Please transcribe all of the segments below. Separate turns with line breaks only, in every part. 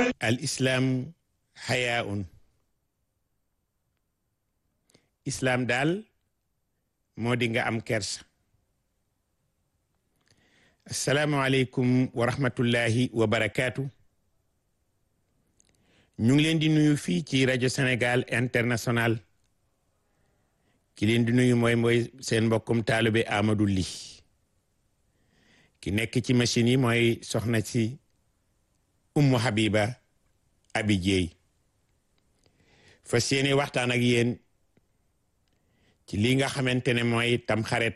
al islaam xayaun islaam daal moo di nga am kersa asalaamualeykum wa rahmatullahi wa barakaatu ñu ngi leen di nuyu fii ci rajo Sénégal international ki leen di nuyu mooy mooy seen mbokkum taalibe Amadou Ly ki nekk ci machine yi mooy soxna si Ummu Habiba Abi Jeey fas yéene waxtaan ak yéen ci li nga xamante ne mooy tamxarit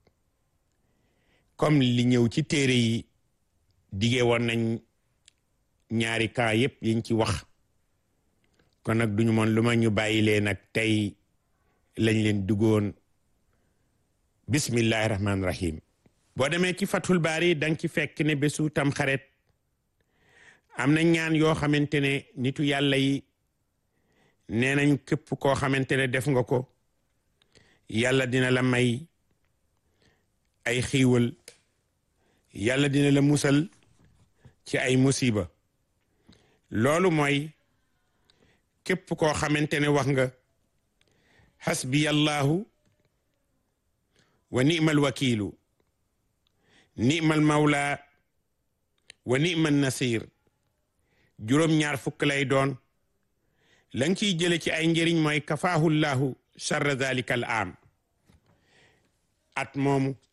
comme li ñëw ci téere yi dige woon nañ ñaari cas yépp yiñ ci wax kon nag duñu moon lu ma ñu bàyyi leen nag tey lañ leen duggoon bismillahi rahmaani rahim boo demee ci fatul baari danga ci fekk ne bésu tamxarit am na ñaan yoo xamante ne nitu yàlla yi nee nañ képp koo xamante ne def nga ko yàlla dina la may ay xiiwal yàlla dina la musal ci ay musiba loolu mooy képp koo xamante ne wax nga xasbiyallahu wa ni'mal wakiilu ni'mal mawla wa ni'mal nasir juróom-ñaar fukk lay doon la nga ciy jële ci ay njëriñ mooy kafaahullahu charra dalika al am at moomu